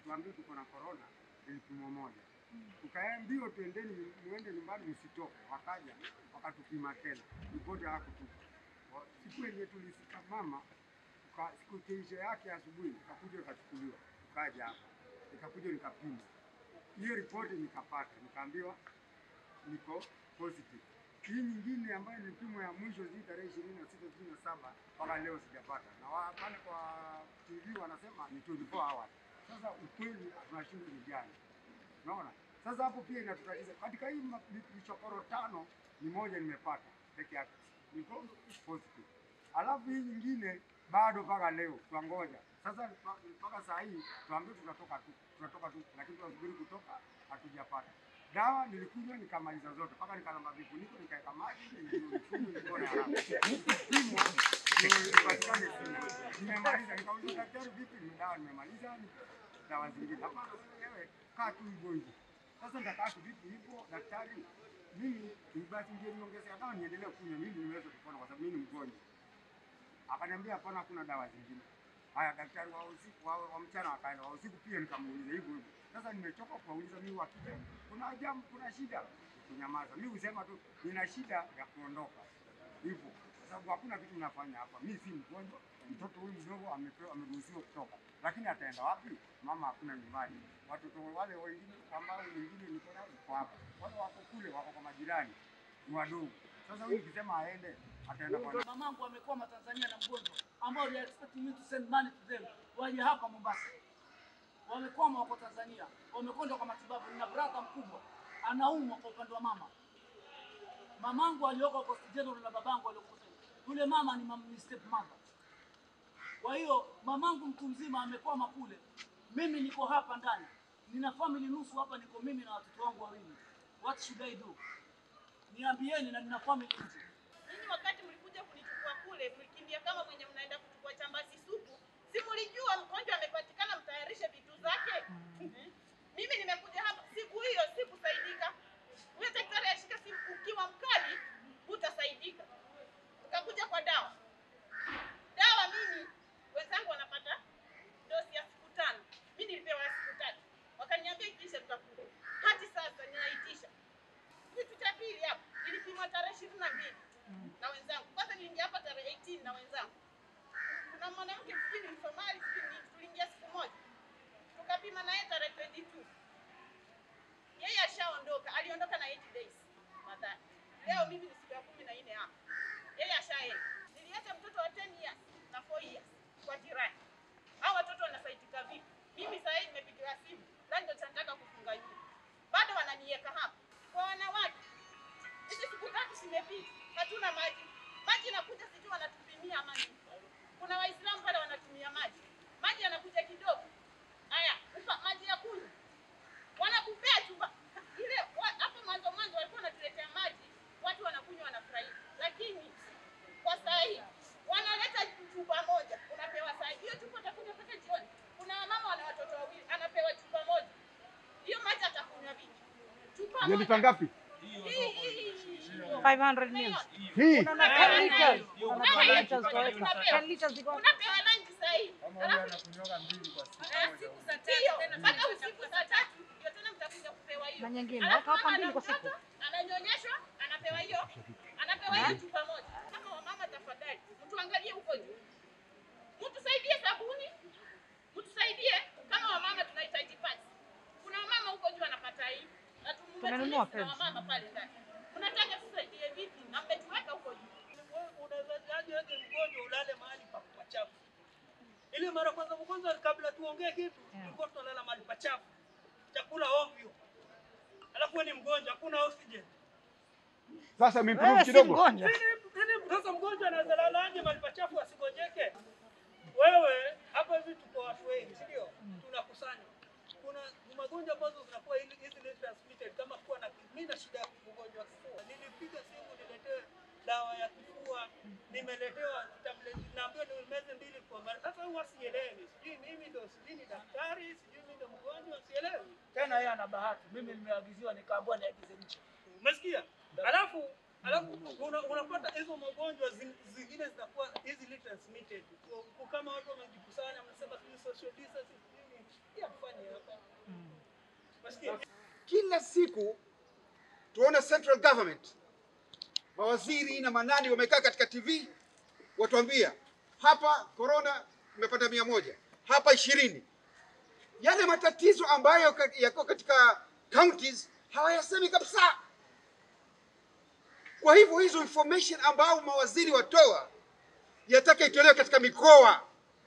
tuambiwe tuko na corona, ilipimo moja. Tukaambiwa twendeni, muende nyumbani, msitoke. Wakaja wakatupima tena, ripoti hawakutupa. Wa- Siku yenye tulisika mama, tuka- siku kesho yake asubuhi ikakuja ikachukuliwa, tukaja hapa, nikakuja nikapima hiyo ripoti, nikapata, nikaambiwa niko positive. Hii nyingine ambayo ni vipimo ya mwisho zi tarehe ishirini na sita ishirini na saba mpaka leo sijapata, na wa- pale kwa TV wanasema ni 24 hours. Sasa ukweli tunashindwa ni gani? Unaona, sasa hapo pia inatutatiza. Katika hii ma- vi- vichokoro tano ni moja nimepata peke yake, niko positive, alafu hii nyingine bado mpaka leo twangoja. Sasa pa- mpaka saa hii tuambiwe tunatoka tu, tunatoka tu, lakini tunasubiri kutoka, hatujapata dawa. Nilikunywa nikamaliza zote, mpaka nikalamba vifuniko, nikaweka maji, nilifunga, nikaona haraka kupimwa ndio ipatikane sina. Nimemaliza, nikauliza daktari, vipi, ni dawa nimemaliza, ni dawa zingine? Hapana, sasa wewe kaa tu hivyo hivyo. Sasa nitakaa tu vipi hivyo, daktari? Mimi ni basi ndio niongezea dawa niendelee kunywa, mimi niweze kupona kwa sababu mimi ni mgonjwa. Akaniambia hapana, hakuna dawa zingine. Haya, daktari wa usiku wa, wa mchana akaenda, wa usiku pia nikamuuliza hivyo hivyo. Sasa nimechoka kuwauliza mimi wakija, kuna jambo, kuna shida, kunyamaza. Mimi husema tu nina shida ya kuondoka hivyo, kwa sababu hakuna kitu nafanya hapa. Mimi si mgonjwa, mtoto huyu mdogo amepewa, ameruhusiwa kutoka, lakini ataenda wapi? Mama hakuna nyumbani, watoto wale wengine ambao wengine niko nao niko hapa, wale wako kule, wako kwa majirani, ni wadogo. Sasa huyu nikisema aende, ataenda kwa Mamangu amekwama Tanzania na mgonjwa ambao they are expecting me to send money to them, waje hapa Mombasa. Wamekwama wako Tanzania, wamekwenda kwa matibabu. Nina brother mkubwa anaumwa kwa upande wa mama. Mamangu alioko Coast General na babangu alioko Coast General. Yule mama ni, mam, ni step mother. Kwa hiyo mamangu mtu mzima amekwama kule, mimi niko hapa ndani, nina family nusu hapa, niko mimi na watoto wangu wawili. What should I do? Niambieni, na nina family nje. Ninyi wakati mlikuja kunichukua kule, mlikimbia kama mwenye mnaenda kuchukua chambazi supu. Si mlijua mgonjwa amepatikana, mtayarishe vitu zake. Mimi nimekuja hapa siku hiyo, sikusaidika. Huyo daktari ashika simu, ukiwa mkali hutasaidika. Tukakuja kwa dawa. Dawa mimi wenzangu wanapata dosi ya siku tano, mimi nilipewa ya siku tatu. Wakaniambia ikiisha tutakuja. Hadi sasa ninaitisha kitu cha pili hapa ilipimwa tarehe ishirini na mbili na wenzangu. Kwanza niliingia hapa tarehe 18 na wenzangu. Kuna mwanamke sijui ni Msomali, sijui ni tuliingia siku moja tukapima naye tarehe 22. Yeye ashaondoka, aliondoka na 8 days nadhani. Leo mimi ni siku ya kumi na nne hapa, yeye ashaenda. Niliacha mtoto wa 10 years na 4 years kwa jirani. Hao watoto wanasaidika vipi? Mimi sasa hivi nimepigiwa simu, na ndio nataka kufunga nyumba, bado wananiweka hapa kwa wanawake hizi siku tatu zimepita, hatuna maji. Maji inakuja sijui wanatupimia ama nini. Kuna Waislamu pale wanatumia maji, maji yanakuja kidogo. Haya, upa maji ya kunywa wanakupea chupa ile. wa- Hapo mwanzo mwanzo walikuwa wanatuletea maji, watu wanakunywa wanafurahia, lakini kwa saa hii wanaleta chupa moja, unapewa saa hii. hiyo chupa utakunywa mpaka jioni. Kuna wamama wana watoto wawili, anapewa chupa moja, hiyo maji atakunywa vipi? Chupa Ni moja. lita ngapi? Hii- hii- hii- 500 mils. Hii Kuna na 10 liters. Kuna Unapewa 10 lunch, liters unapewa. kaweka. 10 liters ziko. unapewa lunch saa hii. Alafu Ndiyo, mpaka usiku saa tatu ndio tena mtakuja kupewa hiyo. Na nyingine, Alafu watu hapa mama mbili kwa siku. anamkata, Ananyonyeshwa, anapewa hiyo, anapewa hiyo chupa moja. Kama wamama, tafadhali mtuangalie huko juu, mtusaidie sabuni, mtusaidie kama wamama, tunahitaji pads. Kuna wamama huko juu wanapata hii na Tumenunua tumumetilia pads. wamama pale ndani. Mnataka tusaidie vipi? Na mmetuweka huko juu. Unawezaje wewe mgonjwa ulale mahali pa pachafu? Ile mara kwanza kwanza kabla tuongee kitu, tulikuwa tunalala mahali pachafu. Chakula ovyo. Alafu wewe ni mgonjwa, hakuna oxygen. sasa Wewe improve si kidogo. mgonjwa. Nini nini sasa mgonjwa anaweza lalaje mahali pachafu asigonjeke? Wewe hapa hivi tuko watu wengi, si ndio? Tunakusanya. Kuna magonjwa ambazo zinakuwa hizi easily transmitted kama kuwa na mimi na shida ya ugonjwa wa kifua. Nilipiga simu niletewe dawa ya kifua, nimeletewa tablet, naambiwa nimeze mbili kwa mara. Sasa huwa sielewi, sijui mimi ndo sijui ni daktari, sijui mimi ndo mgonjwa, sielewi. Tena yeye ana bahati, mimi nimeagiziwa nikaambiwa niagize nje. Umesikia? Alafu alafu una, unapata hizo magonjwa zin- zingine zinakuwa easily transmitted. Kwa- kwa Kama watu wamejikusanya, mnasema sijui social distancing, sijui Ya mfanye hapa. Masikia? Kila siku tuone central government, mawaziri na manani wamekaa katika TV watuambia hapa corona imepata mia moja, hapa ishirini. Yale matatizo ambayo ka- yako katika counties hawayasemi kabisa. Kwa hivyo hizo information ambao mawaziri watoa yataka itolewe katika mikoa.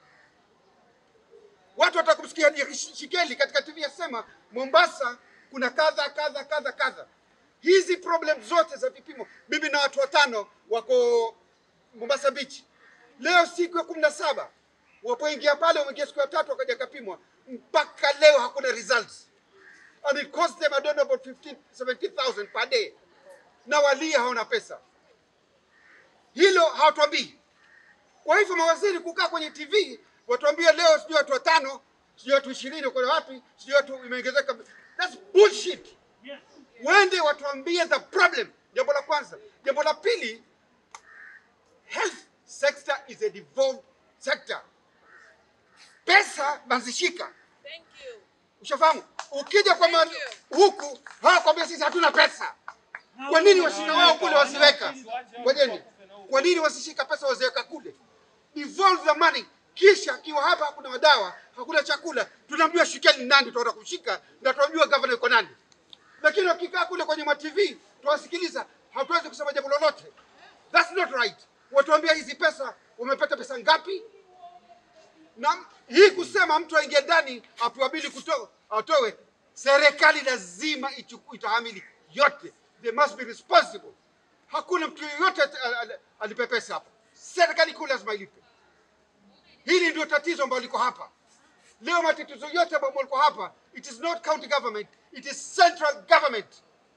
Watu watakumsikia Shikeli katika TV yasema Mombasa kuna kadha kadha kadha kadha. Hizi problem zote za vipimo, mimi na watu watano wako Mombasa Beach leo, siku ya kumi na saba wapoingia pale, wameingia siku ya tatu, wakaja kapimwa, mpaka leo hakuna results and it cost them I don't know about 15 17,000 per day, na walia hawana pesa. Hilo hawatuambii. Kwa hivyo mawaziri kukaa kwenye TV watuambie leo sijui watu watano, sijui watu ishirini wako wapi, sijui watu imeongezeka. That's bullshit. Wende watuambie the problem. Jambo la kwanza. Jambo la pili, health sector is a devolved sector. Pesa bazishika. Thank you. Ushafahamu? Ukija kwa ma- huku hawakwambia sisi hatuna pesa. Kwa nini washika wao kule wasiweka? Ngojeni. Kwa nini wasishika pesa waziweka kule? Devolve the money. Kisha akiwa hapa hakuna madawa, hakuna chakula, tunamjua shikeni nani tutaenda kushika na tunamjua governor yuko nani. Lakini wakikaa kule kwenye ma TV tuwasikiliza, hatuwezi kusema jambo lolote. That's not right. Watuambia hizi pesa, umepata pesa ngapi? na hii kusema mtu aingie ndani apewa bili kuto, atowe, serikali lazima ichuku, itahamili yote. They must be responsible. Hakuna mtu yeyote al- al- alipe pesa hapa, serikali kuu lazima ilipe. Hili ndio tatizo ambalo liko hapa leo. Matatizo yote ambayo liko hapa, it is not county government, it is central government.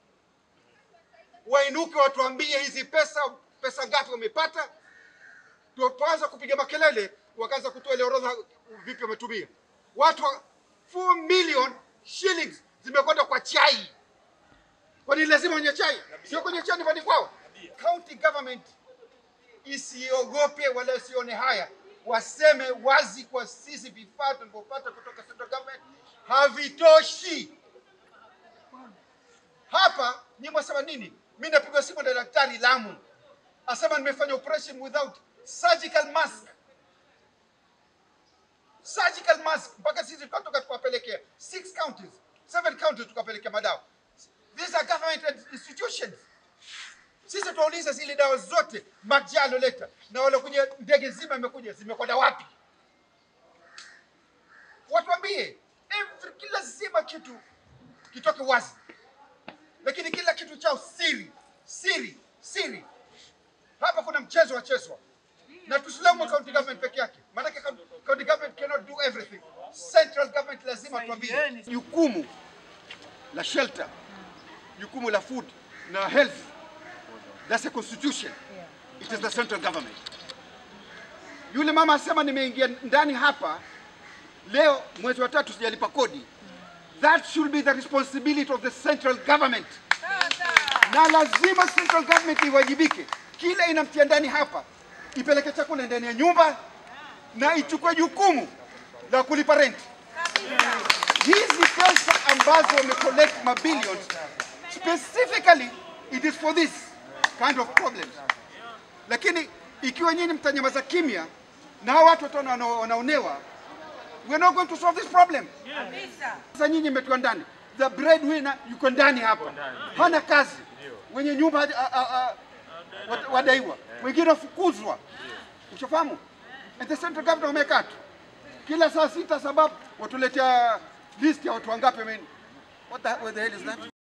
Wainuke watuambie hizi pesa, pesa ngapi wamepata, tuanza kupiga makelele, wakaanza kutoa ile orodha vipi wametumia. Watu wa- 4 million shillings zimekwenda kwa chai. Kwani lazima wenye chai? Sio kwenye chai nyumbani kwao. County government isiogope wala isione haya, waseme wazi kwa sisi vifaa tulivyopata kutoka central government havitoshi. Hapa ni mwasema nini? Mimi napigwa simu na daktari Lamu, asema nimefanya operation without surgical mask. Surgical mask mpaka sisi tukatoka tukawapelekea six counties, seven counties tukawapelekea madawa. These are government institutions. Sisi tuwauliza zile dawa zote Maji aloleta na walokuja, ndege zima imekuja zimekwenda wapi? Watuambie every, kila zima kitu kitoke wazi, lakini kila kitu chao siri siri siri. Hapa kuna mchezo wachezwa, na tusilaumu county government peke yake, maanake county county government cannot do everything. Central government lazima tuambie jukumu la shelter, jukumu la food na health, that's a constitution. It is the central government. Yule mama asema nimeingia ndani hapa leo mwezi wa tatu sijalipa kodi. That should be the responsibility of the central government. Na lazima central government iwajibike. Kila inamtia ndani hapa, ipeleke chakula ndani ya nyumba na ichukue jukumu la kulipa rent. Hizi pesa ambazo wamecollect mabillions, specifically it is for this kind of problems. Lakini ikiwa nyinyi mtanyamaza kimya na hao watu wataona wana- wanaonewa, we are not going to solve this problem. Sasa nyinyi mmetiwa ndani, the breadwinner yuko ndani hapa, hana kazi, wenye nyumba haja- a- a- a- wat- wadaiwa, wengine wafukuzwa. Ushafahamu? And the central government wamekaa tu kila saa sita, sababu watuletea list ya watu wangapi. I mean, what the, what the hell is that?